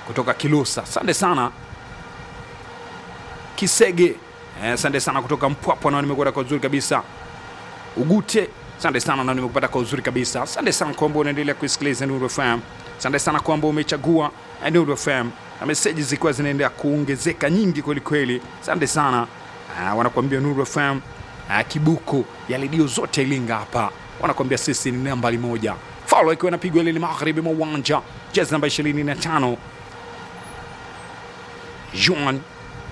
kutoka Kilusa. Asante sana Kisege, eh, asante sana kutoka Mpwapwa, nao nimekuwa kwa uzuri kabisa. Ugute, asante sana na nimekupata kwa uzuri kabisa. Asante sana kwamba unaendelea kuisikiliza Nuru FM. Asante sana kwamba umechagua eh, Nuru FM na meseji zikiwa zinaendelea kuongezeka nyingi kweli kweli. Asante sana. Ah, wanakuambia Nuru FM ah, kibuku ya redio zote Ilinga hapa, wanakuambia sisi ni nambari moja. Faulo ikiwa inapigwa lili magharibi mwa uwanja, jezi namba 25 Juan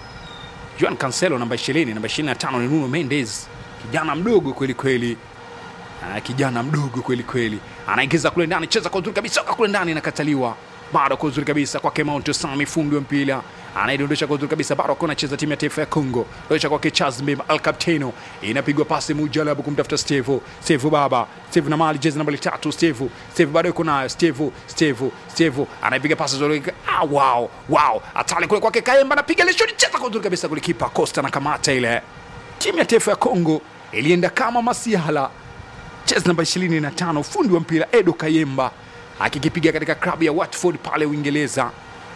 Juan Cancelo namba 20, namba 25 ni Nuno Mendes, kijana mdogo kweli kweli. Ah, kijana mdogo kweli kweli, anaingiza kule ndani, cheza kwa uzuri kabisa, soka kule ndani, inakataliwa bado kwa uzuri kabisa kwake Mount Sami, fundi wa mpira anaidondosha kwa uzuri kabisa, bado akiwa anacheza timu ya taifa ya Congo, dondosha kwake Charles Mbemba Al Capitano, inapigwa pasi mujalabu kumtafuta Steve Steve baba Steve na mali jezi nambari tatu Steve Steve bado yuko nayo Steve Steve Steve anaipiga pasi zuri, ah, wow wow, atale kule kwake Kaemba, anapiga ile shot, cheza kwa uzuri kabisa, kulikipa Costa na kamata ile. Timu ya taifa ya Congo ilienda kama masihala jezi namba 25 fundi wa mpira Edo Kayemba akikipiga katika klabu ya Watford pale Uingereza,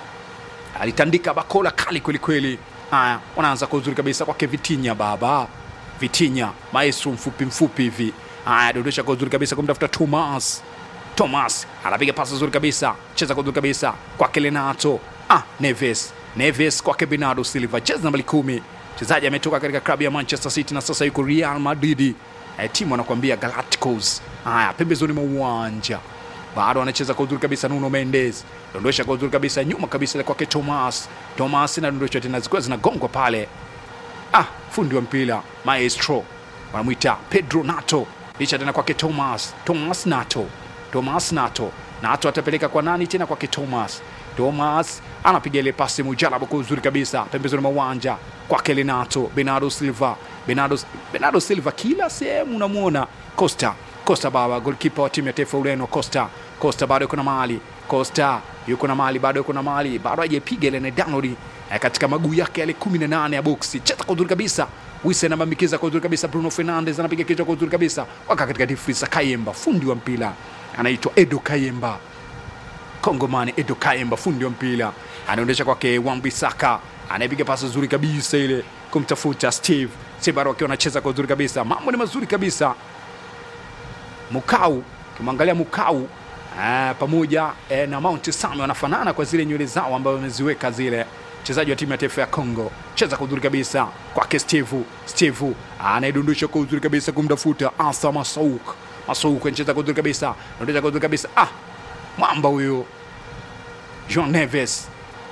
alitandika bakola kali kwelikweli. Haya, wanaanza kwa uzuri kabisa kwake Vitinya, baba Vitinya, maestro mfupi mfupi hivi. Haya, dondosha kwa uzuri kabisa kumtafuta Thomas. Thomas anapiga pasi nzuri kabisa, cheza kwa uzuri kabisa kwake Lenato. Ah, Neves Neves kwake Bernardo Silva, jezi nambari kumi. Mchezaji ametoka katika klabu ya Manchester City na sasa yuko Real Madrid. Eh, timu anakuambia Galacticos. Haya, pembezoni mwa uwanja bado anacheza kwa uzuri kabisa Nuno Mendes, dondosha kwa uzuri kabisa nyuma kabisa ile kwake Thomas. Thomas na dondosha tena zikiwa zinagongwa pale. Ah, fundi wa mpira maestro wanamwita Pedro Nato, licha tena kwake Thomas. Thomas Nato, Thomas Nato, Nato atapeleka kwa nani tena? Kwake Thomas. Thomas anapiga ile pasi mujarabu kwa uzuri kabisa pembezoni mwa uwanja kwake Lenato. Bernardo Silva, Bernardo, Bernardo Silva kila sehemu unamwona. Costa Costa baba golkipa wa timu ya taifa Ureno. Costa Costa bado yuko na mali Costa yuko na mali bado yuko na mali bado hajapiga ile nedanori eh, katika maguu yake yale 18 ya boksi. Cheza kwa uzuri kabisa Wise anabambikiza kwa uzuri kabisa. Bruno Fernandes anapiga kichwa kwa uzuri kabisa, waka katika difrisa. Kayemba fundi wa mpira anaitwa Edo Kayemba, Kongomani Edo Kayemba fundi wa mpira anaondesha kwake Wan-Bissaka anayepiga pasi nzuri kabisa ile kumtafuta Steve Steve bado akiwa anacheza kwa uzuri kabisa, mambo ni mazuri kabisa. Mukau ukimwangalia Mukau ah, pamoja eh, na Mount Sami wanafanana kwa zile nywele zao ambazo wameziweka zile. Mchezaji wa timu ya taifa ya Congo cheza kwa uzuri kabisa kwake Steve Steve anaidondosha kwa uzuri kabisa kumtafuta Asa Masouk Masouk anacheza kwa uzuri kabisa anacheza kwa uzuri kabisa ah, mwamba huyo Jean Neves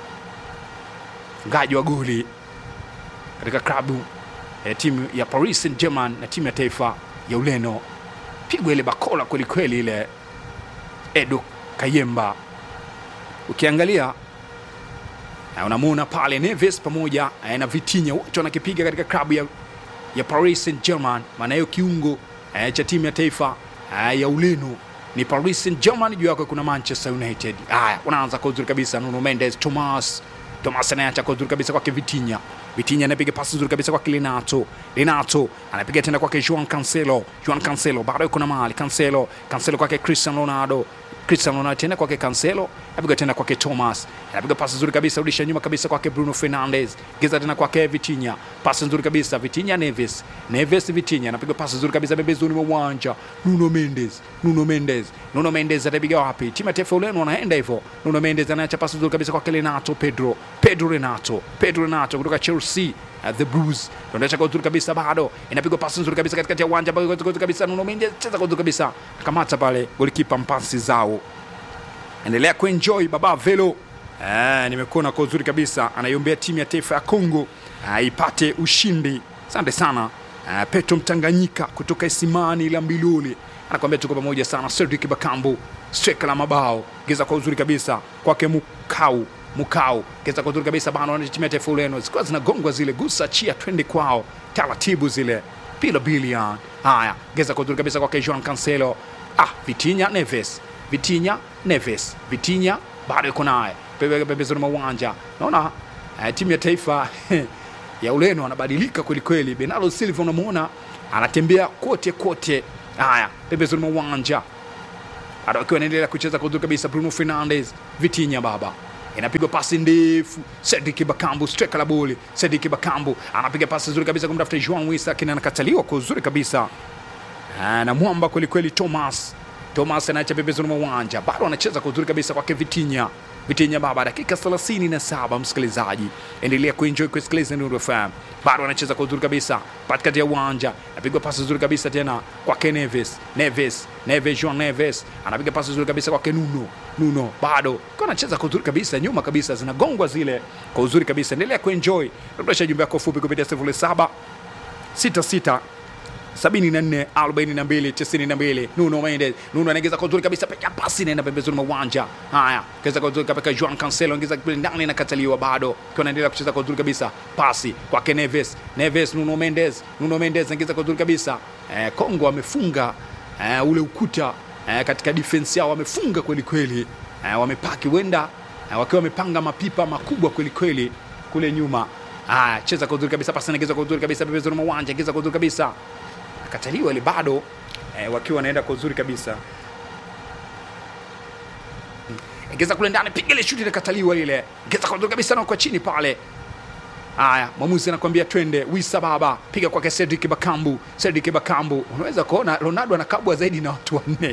mfungaji wa goli katika klabu ya timu ya Paris Saint-Germain na timu ya taifa ya Ureno pigwa ile bakola kweli kweli ile Edo Kayemba. Ukiangalia eh, unamuona pale Neves pamoja eh, na Vitinha wote wanakipiga katika klabu ya, ya Paris Saint-Germain. Maana hiyo kiungo eh, cha timu ya taifa eh, ya Ureno ni Paris Saint-Germain, juu yako kuna Manchester United. Haya, unaanza kwa uzuri kabisa Nuno Mendes, Thomas Thomas anayeacha kwa uzuri kabisa kwake Vitinha. Vitinha anapiga pasi nzuri kabisa kwake Renato. Renato anapiga tena kwake Juan Cancelo. Juan Cancelo bado yuko na mali. Cancelo, Cancelo kwake Cristiano Ronaldo. Cristiano Ronaldo tena kwake Cancelo. Anapiga tena kwake Thomas. Anapiga pasi nzuri kabisa rudisha nyuma kabisa kwake Bruno Fernandes. Geza tena kwake Vitinha. Pasi nzuri kabisa Vitinha Neves. Neves Vitinha anapiga pasi nzuri kabisa pembezoni mwa uwanja. Nuno Mendes. Nuno Mendes. Nuno Mendes atapiga wapi? Timu ya taifa Ureno wanaenda hivyo. Nuno Mendes anaacha pasi nzuri kabisa kwake Renato Pedro. Pedro Renato. Pedro Renato kutoka Chelsea. Uh, the Blues tunaonyesha kwa uzuri kabisa, bado inapigwa pasi nzuri kabisa katikati ya uwanja kwa uzuri kabisa. Nuno Mendes cheza kwa uzuri kabisa, akamata pale golikipa mpasi zao. Endelea kuenjoy baba Velo. Eh, nimekuona kwa uzuri kabisa, anaiombea timu ya taifa ya Kongo uh, ipate ushindi. Asante sana uh, Petro Mtanganyika kutoka Isimani la Mbiluli anakuambia tuko pamoja sana. Cedric Bakambu streka la mabao geza kwa uzuri kabisa kwake Mukau Mukau geza kwa uzuri kabisa bana, wanatimia taifa Ureno zikuwa zinagongwa zile, gusa chia, twende kwao taratibu zile pila bilian. Haya, geza kwa uzuri kabisa kwake Joan Cancelo. Ah, Vitinha Neves, Vitinha Neves, Vitinha bado yuko naye Pembe- pembezoni mwa uwanja. Naona eh, timu ya taifa ya Ureno anabadilika kwelikweli. Bernardo Silva unamuona anatembea kote kote. Haya, pembezoni mwa uwanja bado akiwa anaendelea kucheza kwa uzuri kabisa. Bruno Fernandes, Vitinha baba inapigwa pasi ndefu. Cedric Bakambu striker la boli. Cedric Bakambu anapiga pasi nzuri kabisa kumtafuta Joan Wisa, lakini anakataliwa kwa uzuri kabisa Ah, na mwamba kwelikweli Thomas Thomas anaacha pembezoni mwa uwanja, bado anacheza kwa uzuri kabisa kwake Vitinha. Vitinha baba, dakika 37 msikilizaji, endelea kuenjoy kusikiliza Nuru FM. Bado anacheza kwa uzuri kabisa katikati ya uwanja, napigwa pasi nzuri kabisa tena kwake Neves, Neves, Neves, Joan Neves anapiga pasi nzuri kabisa kwake Nuno, Nuno bado kwa anacheza kwa uzuri kabisa, nyuma kabisa zinagongwa zile kwa uzuri kabisa. Endelea kuenjoy, dondosha jumbe yako fupi kupitia 07 66 74 42 92 Nuno Mendes Nuno anaingiza kwa uzuri kabisa peka pasi inaenda pembezoni mwa uwanja haya kaweza kwa uzuri kabisa Juan Cancelo anaingiza kule ndani nakataliwa bado kwa anaendelea kucheza kwa uzuri kabisa pasi kwake Neves Neves Nuno Mendes Nuno Mendes anaingiza kwa uzuri kabisa eh, Kongo amefunga eh, ule ukuta eh, katika defense yao wamefunga kweli kweli eh, wamepaki wenda eh, wakiwa wamepanga mapipa makubwa kweli kweli kule nyuma haya cheza kwa uzuri kabisa pasi anaingiza kwa uzuri kabisa pembezoni mwa uwanja ingiza kwa uzuri kabisa akataliwa ile bado eh, wakiwa wanaenda kwa uzuri kabisa ingeza kule ndani piga ile shuti likataliwa lile ingeza kwa uzuri kabisa na kwa chini pale haya mwamuzi anakuambia twende wisa baba piga kwake Cedric Bakambu Cedric Bakambu unaweza kuona Ronaldo anakabwa zaidi na watu wanne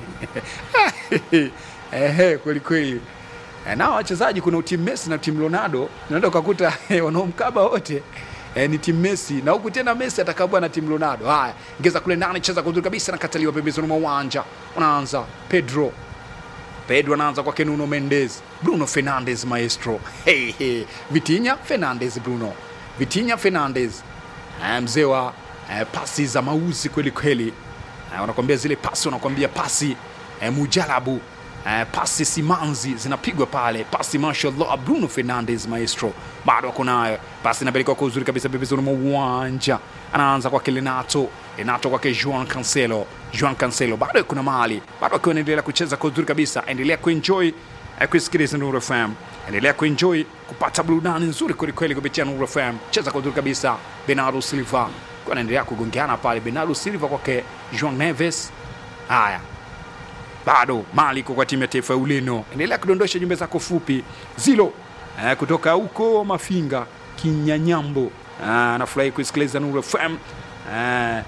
ehe kweli kweli Eh, nao wachezaji kuna timu Messi na timu Ronaldo unaenda ukakuta eh, wanaomkaba wote eh, ni timu Messi na huku tena Messi atakabwa na timu Ronaldo. Haya, ngeza kule ndani, cheza kwa uzuri kabisa, nakataliwa pembezoni mwa uwanja. Unaanza Pedro Pedro anaanza kwake Nuno Mendes, Bruno Fernandes maestro. Hey, hey. Vitinha Fernandes, Bruno Vitinha Fernandes, eh, mzee wa eh, pasi za mauzi kweli kweli. Eh, wanakwambia zile pasi, wanakwambia pasi eh, mujalabu eh, pasi simanzi zinapigwa pale, pasi mashallah. Bruno Fernandes maestro bado ako nayo, pasi inapelekwa kwa uzuri kabisa pembezoni mwa uwanja. Anaanza kwake Renato, Renato kwake Juan Cancelo, Juan Cancelo bado kuna mali, bado akiwa anaendelea kucheza kwa uzuri kabisa. Endelea kuenjoy eh, kusikiliza Nuru FM, endelea kuenjoy kupata burudani nzuri kwelikweli kupitia Nuru FM. Cheza kwa uzuri kabisa, Bernardo Silva kwa anaendelea kugongeana pale, Bernardo Silva kwake Juan Neves. Haya, bado mali iko kwa timu ya taifa ya Ureno. Endelea kudondosha jumbe zako fupi zilo eh, kutoka huko Mafinga Kinyanyambo. Ah, nafurahi kusikiliza Nuru FM eh,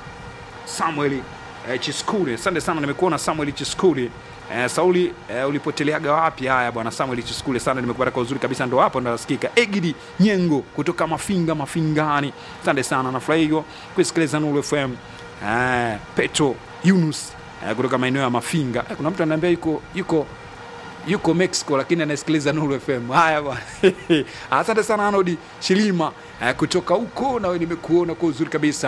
Samuel eh, Chiskuri, asante sana, nimekuona Samuel Chiskuri. Eh, Sauli eh, ulipoteleaga wapi? Haya bwana Samuel Chiskuri, sana nimekupata kwa uzuri kabisa, ndo hapo ndo nasikika. Egidi Nyengo kutoka Mafinga Mafingani, asante sana, nafurahi hiyo kusikiliza Nuru FM. Eh, Petro Yunus eh, kutoka maeneo ya Mafinga. Eh, kuna mtu ananiambia yuko yuko yuko Mexico lakini anasikiliza Nuru FM. Haya bwana. Asante sana Arnold Shilima eh, kutoka huko, nawe nimekuona kwa uzuri kabisa.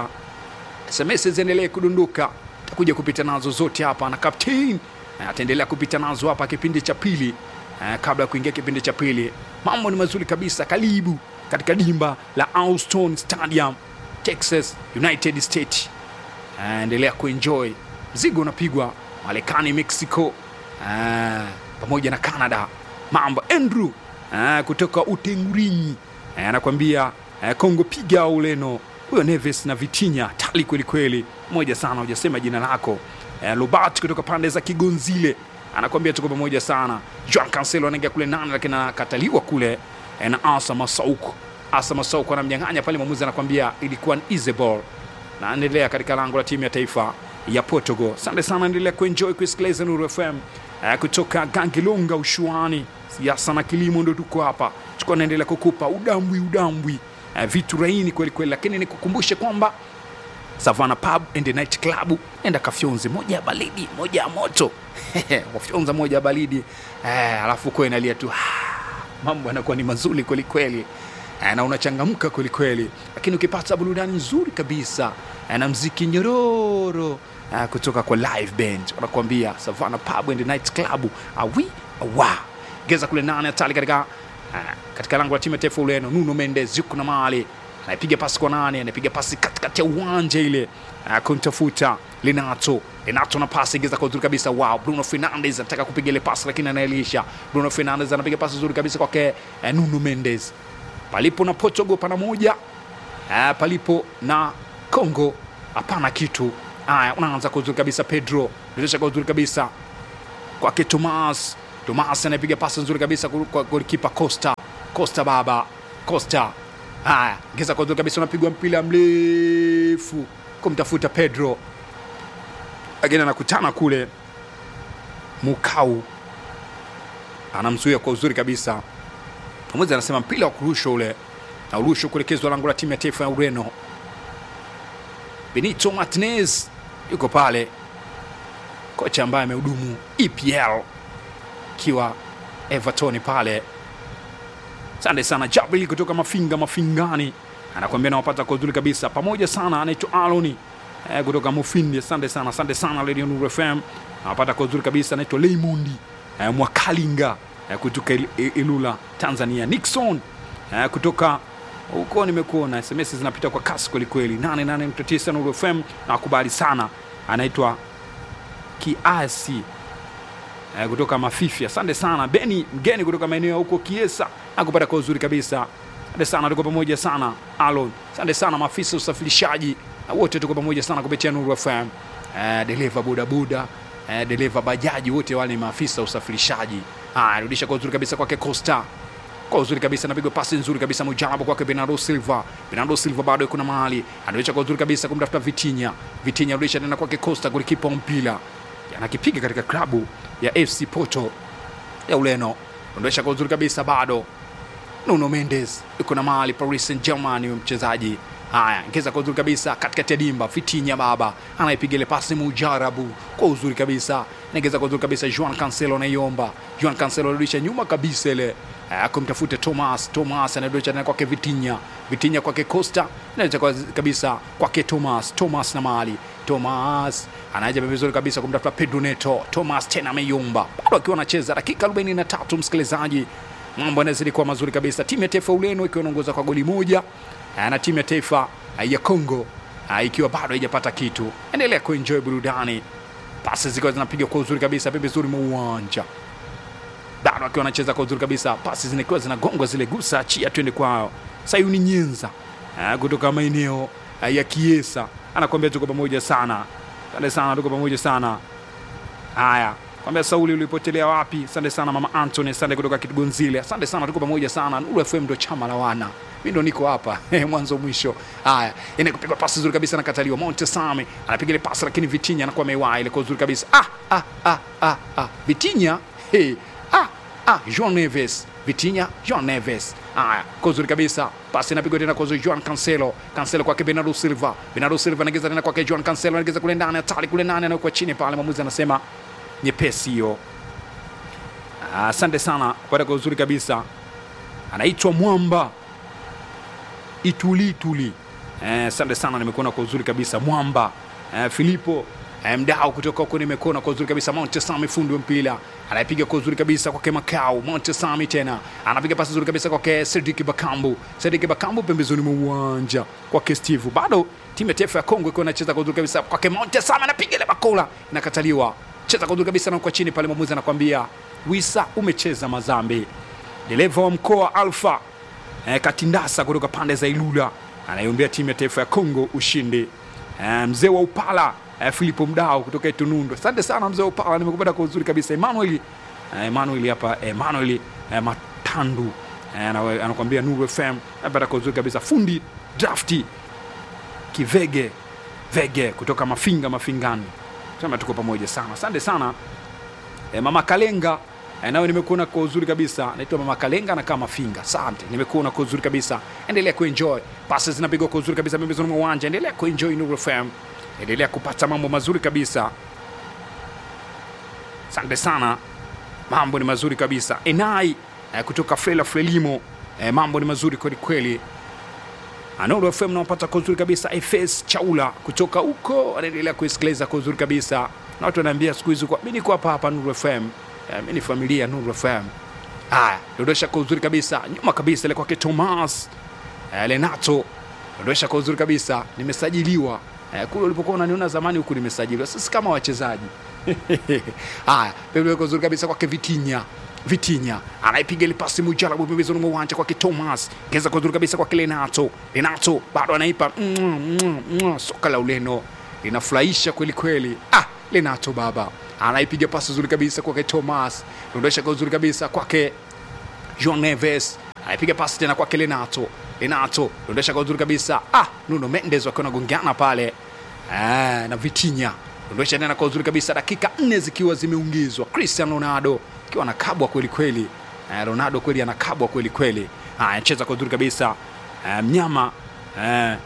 SMS ziendelee kudunduka, takuja kupita nazo zote hapa na captain eh, ataendelea kupita nazo hapa kipindi cha pili eh, kabla ya kuingia kipindi cha pili. Mambo ni mazuri kabisa, karibu katika dimba la Houston Stadium, Texas, United States. Eh, endelea kuenjoy, mzigo unapigwa Marekani, Mexico eh, pamoja na Canada. Mambo Andrew eh, kutoka Utengurinyi eh, anakuambia eh, Kongo piga Ureno. Huyo Neves na Vitinha tali kweli kweli, moja sana, hujasema jina lako eh, Robert kutoka pande za Kigonzile anakuambia tuko pamoja sana. Juan Cancelo anaingia kule nane, lakini anakataliwa kule eh, na Asa Masauku. Asa Masauku anamnyang'anya pale, mwamuzi anakwambia ilikuwa ni easy ball na endelea katika lango la timu ya taifa ya Portugal. Asante sana, endelea kuenjoy kusikiliza Nuru FM eh, kutoka Gangilonga Ushuani. Siasa na kilimo ndo tuko hapa, tuko naendelea kukupa udambwi udambwi, eh, vitu raini kweli kweli, lakini nikukumbushe kwamba Savana Pub and Night Club, enda kafyonze moja ya baridi moja ya moto wafyonza moja ya baridi eh, alafu kwa inalia tu mambo yanakuwa ni mazuri kweli kweli eh, na unachangamka kweli kweli, lakini ukipata burudani nzuri kabisa eh, na mziki nyororo eh, kutoka kwa live band wanakuambia Savana Pub and Night Club awi awa geza kule nane hatari katika eh, katika lango la timu ya taifa Ureno. Nuno Mendes yuko na mali anaipiga pasi kwa nane, anaipiga pasi katikati ya uwanja ile uh, kumtafuta Renato. Renato na pasi ingeza kwa uzuri kabisa. Wow, Bruno Fernandes anataka kupiga ile pasi lakini anailisha. Bruno Fernandes anapiga pasi nzuri kabisa kwake uh, Nuno Mendes. Palipo na Portugal pana moja, uh, palipo na Congo hapana kitu. Haya, unaanza kwa uzuri kabisa Pedro, dirisha kwa uzuri kabisa kwake Tomas Tomas anapiga pasi nzuri kabisa kwa kwa golikipa Costa. Costa baba, Costa. Haya, ngeza kwa nzuri kabisa unapigwa mpira mrefu kumtafuta Pedro. Lakini anakutana kule Mukau. Anamzuia kwa uzuri kabisa. Mwamuzi anasema mpira wa kurushwa ule na urushwa kuelekezwa lango la timu ya taifa ya Ureno. Benito Martinez yuko pale, kocha ambaye amehudumu EPL akiwa Everton pale. Asante sana Jabili kutoka Mafinga Mafingani, anakuambia nawapata kwa uzuri kabisa, pamoja sana. Anaitwa Aloni eh, kutoka Mufindi. Asante sana, asante sana Radio Nuru FM, nawapata kwa uzuri kabisa. Anaitwa Leymondi eh, Mwakalinga eh, kutoka Il- Il- Ilula Tanzania. Nixon eh, kutoka huko nimekuona SMS zinapita kwa kasi kwelikweli. 88.9 Nuru FM nakubali sana. Anaitwa Kiasi eh, kutoka Mafifi. Asante sana Beni mgeni kutoka maeneo ya huko Kiesa, nakupata kwa uzuri kabisa. Asante sana, tuko pamoja sana Alon. Asante sana maafisa usafirishaji na wote tuko pamoja sana kupitia Nuru FM. Eh, dereva bodaboda eh, dereva bajaji, wote wale ni maafisa usafirishaji. Haya, rudisha kwa uzuri kabisa kwake Costa kwa uzuri kabisa napigwa pasi nzuri kabisa mujabu kwake Bernardo Silva. Bernardo Silva bado yuko na mahali, anarudisha kwa uzuri kabisa kumtafuta Vitinha. Vitinha rudisha tena kwake Costa, golikipa wa mpira anakipiga katika klabu ya FC Porto ya Ureno. Ondosha kwa uzuri kabisa bado Nuno Mendes yuko na mahali Paris Saint Germain, huyo mchezaji haya ngeza kwa uzuri kabisa katikati ya dimba. Vitinha baba anaipiga ile pasi mujarabu kwa uzuri kabisa, naingeza kwa uzuri kabisa. Juan Cancelo anaiomba, Juan Cancelo anarudisha nyuma kabisa ile eh, kumtafuta Thomas. Thomas anarudisha tena kwake Vitinha, Vitinha kwake Costa, anarudisha kwa kabisa kwake Thomas. Thomas na mahali Thomas anaja vizuri kabisa kumtafuta Pedro Neto. Thomas tena ameiomba, bado akiwa anacheza dakika 43 msikilizaji mambo yanazidi kuwa mazuri kabisa. Timu ya taifa ya Ureno ikiwa inaongoza kwa goli moja eh, na timu ya taifa eh, ya Congo eh, ikiwa bado haijapata kitu. Endelea kuenjoy burudani, pasi zikiwa zinapiga kwa uzuri kabisa pembezoni mwa uwanja, bado akiwa anacheza kwa uzuri kabisa, pasi zinakiwa zinagongwa zile, gusa achia, twende kwao. Sayuni Nyenza eh, kutoka maeneo eh, ya Kiesa anakuambia tuko pamoja sana, asante sana, tuko pamoja sana. Haya, kwambia Sauli ulipotelea wapi? Asante sana mama Anthony, asante kutoka Kitugonzile, asante sana, tuko pamoja sana. Nuru FM ndo chama la wana, mi ndo niko hapa mwanzo mwisho. Haya, ina kupigwa pasi nzuri kabisa, nakataliwa. Monte Same anapiga ile pasi, lakini Vitinha anakuwa amewaa ile kwa uzuri kabisa. Ah, ah, ah, ah, ah. Vitinha hey. ah, ah, João Neves Vitinha, João Neves. Haya, kwa uzuri kabisa, pasi inapigwa tena kwa uzuri, Joan Cancelo, Cancelo kwake Bernardo Silva, Bernardo Silva anageza tena kwake Joan Cancelo, anageza kule ndani, hatari kule ndani, anakuwa chini pale, mwamuzi anasema nyepesi hiyo. Asante sana kupata kwa uzuri kabisa, anaitwa Mwamba Itulituli. Eh, Asante sana, nimekuona kwa uzuri kabisa Mwamba eh, Filipo eh, mdao kutoka huko nimekuona kwa uzuri kabisa. Montesami fundi wa mpira anapiga kwa uzuri kabisa kwake Makau. Montesami tena anapiga pasi nzuri kabisa kwake Cedric Bakambu. Cedric Bakambu pembezoni mwa uwanja kwake Steve. Bado timu ya taifa ya Kongo ikiwa inacheza kwa uzuri kabisa kwake Montesami, anapiga ile bakola inakataliwa. Cheza kwa uzuri kabisa na kwa chini pale, mwamuzi anakwambia Wisa, umecheza mazambi. Dereva wa mkoa Alfa eh, Katindasa kutoka pande za Ilula anaiombea timu ya taifa ya Kongo ushindi. Eh, mzee wa Upala eh, Filipo Mdao kutoka Itunundo. Asante sana mzee wa Upala, nimekupata kwa uzuri kabisa. Emmanuel eh, Emmanuel hapa Emmanuel eh, Matandu eh, ana- anakuambia Nuru FM napata kwa uzuri kabisa. Fundi drafti Kivege Vege kutoka Mafinga Mafingani, sema tuko pamoja sana. Asante sana E, mama Kalenga e, nawe nimekuona kwa uzuri kabisa. Naitwa mama Kalenga na kama Mafinga. Asante, nimekuona kwa uzuri kabisa. Endelea kuenjoy, pasi zinapigwa kwa uzuri kabisa pembezoni mwa uwanja. Endelea kuenjoy Nuru FM, endelea kupata mambo mazuri kabisa. Asante sana, mambo ni mazuri kabisa. Enai e, kutoka Frela Frelimo e, mambo ni mazuri kweli kweli. Nuru FM naopata kwa uzuri kabisa. FS Chaula kutoka huko anaendelea kuisikiliza kwa uzuri kabisa, na watu wanaambia siku hizi kwa- mi niko hapa hapa Nuru FM, Eh, mi ni familia ya Nuru FM. Haya, dondosha kwa uzuri kabisa, nyuma kabisa ile kwake Thomas eh, Lenato, dondosha kwa uzuri kabisa. Nimesajiliwa eh, kule ulipokuwa unaniona zamani, huku nimesajiliwa sisi kama wachezaji haya, pembeni kwa uzuri kabisa kwake Vitinha Vitinha anaipiga ile pasi mujarabu pembezoni mwa uwanja kwake Thomas, keza kwa uzuri kabisa kwake Lenato. Lenato bado anaipa mm, mm, mm, soka la Ureno linafurahisha kweli kweli. Ah, Lenato Baba anaipiga pasi nzuri kabisa kwake Thomas, dondosha kwa uzuri kabisa kwake Joan Neves anaipiga pasi tena kwake Lenato. Lenato dondosha kwa uzuri kabisa. Ah, Nuno Mendes wakiwa wanagongana pale ah, na Vitinha dondosha tena kwa uzuri kabisa, dakika nne zikiwa zimeungizwa. Cristiano Ronaldo akiwa anakabwa kweli kweli. Eh, Ronaldo kweli anakabwa kweli kweli. Haya, cheza kwa uzuri kabisa eh, mnyama eh,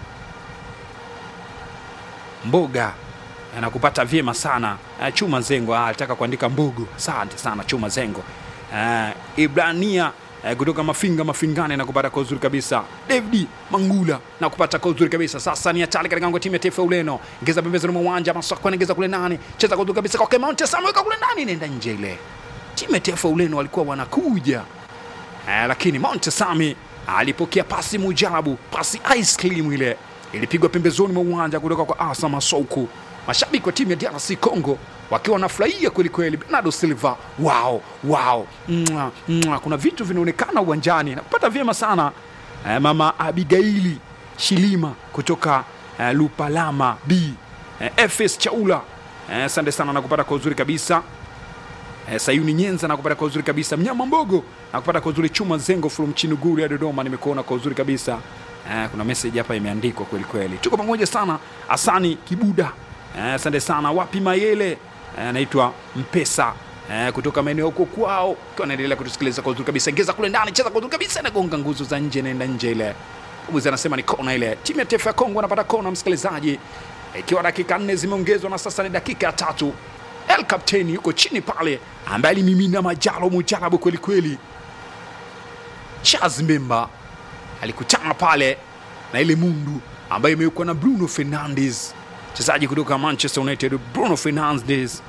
mboga anakupata vyema sana uh, Chuma Zengo ah, alitaka kuandika mbugu. Asante sana Chuma Zengo. Uh, Ibrania uh, kutoka Mafinga Mafingane na kupata kwa uzuri kabisa. David Mangula na kupata kwa uzuri kabisa. Sasa ni hatari katika ngo timu ya taifa ya Ureno. Ingeza pembezoni mwa uwanja Masako anaingiza kule ndani. Cheza kwa uzuri kabisa kwa Mount Sam weka kule ndani inaenda nje ile. Timu ya taifa ya Ureno walikuwa wanakuja. Uh, lakini Mount Sami alipokea pasi mujabu, pasi ice cream ile ilipigwa pembezoni mwa uwanja kutoka kwa Asa Masouku. Mashabiki wa timu ya DRC Congo wakiwa wanafurahia kweli kweli. Bernardo Silva, wow, wow. Mwa, mwa. Kuna vitu vinaonekana uwanjani na kupata vyema sana eh, mama Abigaili Shilima kutoka eh, Lupalama B eh, FS Chaula asante eh, sana na kupata kwa uzuri kabisa eh, Sayuni Nyenza na kupata kwa uzuri kabisa. Mnyama Mbogo na kupata kwa uzuri. Chuma Zengo from Chinuguru ya Dodoma, nimekuona kwa uzuri kabisa. Eh, kuna message hapa imeandikwa kweli kweli. Tuko pamoja sana. Asani Kibuda, asante eh, sana. Wapi Mayele anaitwa eh, Mpesa eh, kutoka maeneo huko kwao, kwa anaendelea kutusikiliza kwa uzuri kabisa. Ingeza kule ndani, cheza kwa uzuri kabisa, inagonga nguzo za nje, naenda nje ile. Mbuzi anasema ni kona ile. Timu ya taifa ya Kongo anapata kona, msikilizaji, ikiwa dakika nne zimeongezwa na sasa ni dakika ya tatu. El Kapteni yuko chini pale, ambaye alimimina majalo mujarabu kweli kweli. Charles Mbemba alikutana pale na ile mundu ambayo imewekwa na Bruno Fernandes, mchezaji kutoka Manchester United. Bruno Fernandes,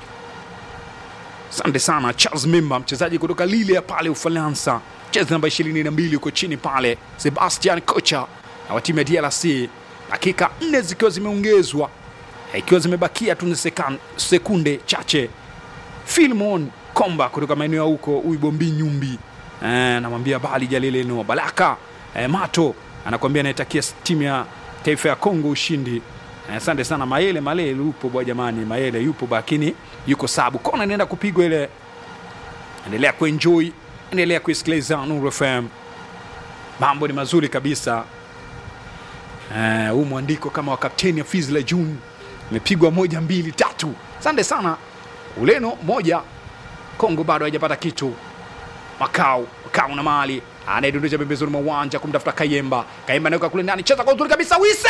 asante sana. Charles Mbemba, mchezaji kutoka Lille ya pale Ufaransa, cheza namba 22 uko chini pale. Sebastian Kocha na wa timu ya DRC, dakika nne zikiwa zimeongezwa ikiwa zimebakia tu sekunde chache. Filmon Komba kutoka maeneo ya huko Uibombi Nyumbi e, namwambia bali jalileno Balaka e, Mato anakuambia anaitakia timu ya taifa ya Kongo ushindi. Asante e, sana Mayele Malele yupo bwa jamani, Mayele yupo lakini yuko sabu. Kona inaenda kupigwa ile, endelea kuenjoy, endelea kuisikiliza Nuru FM, mambo ni mazuri kabisa. Huu e, mwandiko kama wa kapteni ya Fizla June imepigwa moja mbili tatu. Asante sana. Ureno moja, Kongo bado haijapata kitu. Makao Makao na mali anayedondosha pembezoni mwa uwanja kumtafuta Kayemba. Kayemba anaweka kule ndani, cheza kwa uzuri kabisa. Wisa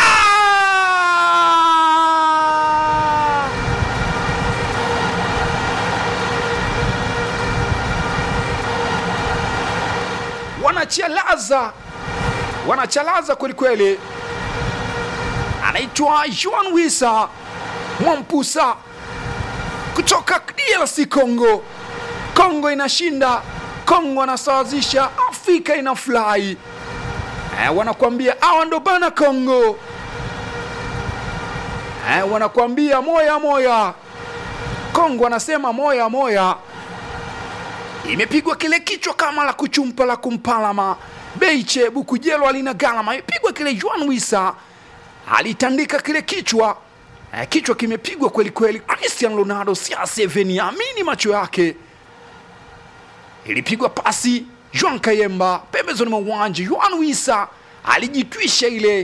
wanachalaza, wanachalaza kwelikweli. Anaitwa Joan Wisa Mwampusa kutoka DRC Congo. Congo inashinda, Congo anasawazisha, Afrika ina fly. Eh, wanakuambia hawa ndo bana Congo. Eh, wanakuambia moya moya. Congo anasema moya moya. Imepigwa kile kichwa kama la kuchumpa la kumpalama Beiche Bukujelo alina galama, imepigwa kile Joan Wisa alitandika kile kichwa eh, kichwa kimepigwa kweli kweli. Cristiano Ronaldo siaseveni amini macho yake. Ilipigwa pasi Joan Kayemba pembezoni mwa uwanja. Joan Wisa alijitwisha ile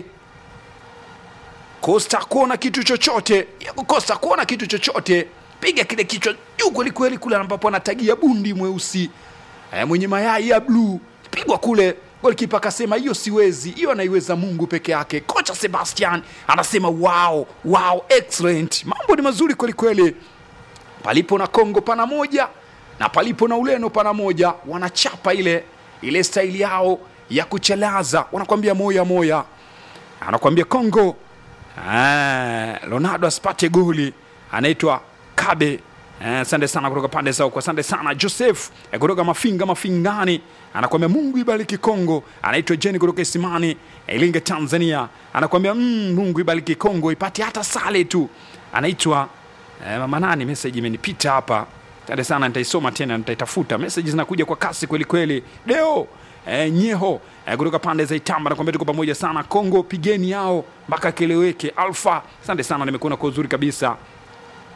Costa kuona kitu chochote, Costa kuona kitu chochote, piga kile kichwa juu kweli kweli, kule ambapo anatagia bundi mweusi eh, mwenye mayai ya bluu, pigwa kule Golikipa akasema hiyo siwezi, hiyo anaiweza Mungu peke yake. Kocha Sebastian anasema wow, wow, excellent. Mambo ni mazuri kweli kweli. Palipo na Kongo pana moja na palipo na Ureno pana moja, wanachapa ile ile staili yao ya kuchelaza, wanakwambia moya moya, anakwambia Kongo. Ah, Ronaldo asipate goli, anaitwa Kabe. Asante eh, sana kutoka pande zao. Asante sana Joseph eh, kutoka Mafinga Mafingani anakuambia Mungu ibariki Kongo. Anaitwa Jeni kutoka Isimani Ilinga, Tanzania, anakuambia mm, Mungu ibariki Kongo ipate hata sale tu. Anaitwa eh, mama nani, message imenipita hapa. Asante sana, nitaisoma tena, nitaitafuta. Message zinakuja kwa kasi kweli kweli. Deo eh, Nyeho eh, kutoka pande za Itamba anakuambia tuko pamoja sana. Kongo pigeni yao mpaka keleweke. Alfa, asante sana, nimekuona kwa uzuri kabisa.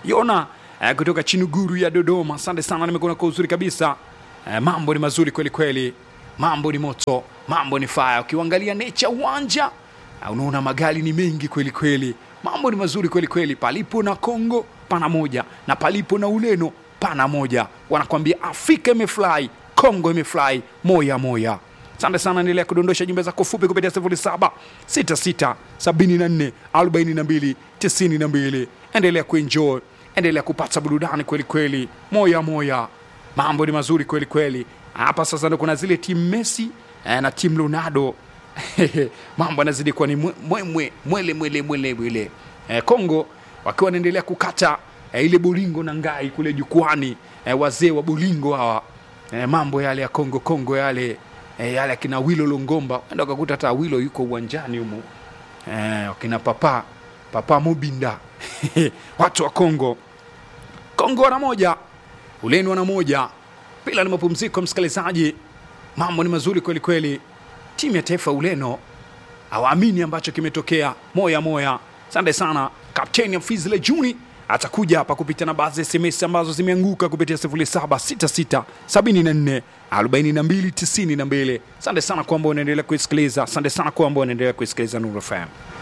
Yona eh, kutoka Chinuguru ya Dodoma, asante sana, nimekuona kwa uzuri kabisa. Eh, mambo ni mazuri kweli kweli, mambo ni moto, mambo ni fire. Ukiangalia nature uwanja eh, unaona magari ni mengi kweli kweli, mambo ni mazuri kweli kweli. Palipo na Kongo pana moja na palipo na Ureno pana moja. Wanakwambia Afrika imefly, Kongo imefly, moya moya. Asante sana, endelea kudondosha jumbe zako fupi kupitia 07 66 74 42 92. Endelea kuenjoy, endelea kupata burudani kweli kweli, moya moya. Mambo ni mazuri kweli kweli. Hapa sasa ndo kuna zile timu Messi eh, na timu Ronaldo mambo yanazidi kuwa ni mwe- mwemwe mwele mwele mwele mwele. Eh, Kongo wakiwa wanaendelea kukata eh, ile bolingo na ngai kule jukwani eh, wazee wa bolingo hawa eh, mambo yale ya Kongo Kongo yale eh, yale akina Wilo Longomba enda ukakuta hata Wilo yuko uwanjani humu eh, wakina papa papa Mobinda watu wa Kongo Kongo wana moja, Ureno wana moja. Pila ni mapumziko, msikilizaji, mambo ni mazuri kweli kweli. Timu ya taifa ya Ureno hawaamini ambacho kimetokea, moya moya. Asante sana kapteni Fizle Juni atakuja hapa kupitia na baadhi ya SMS ambazo zimeanguka kupitia 0766 74 42 92. Asante sana kwamba unaendelea kuisikiliza, asante sana kwamba unaendelea kuisikiliza Nuru FM.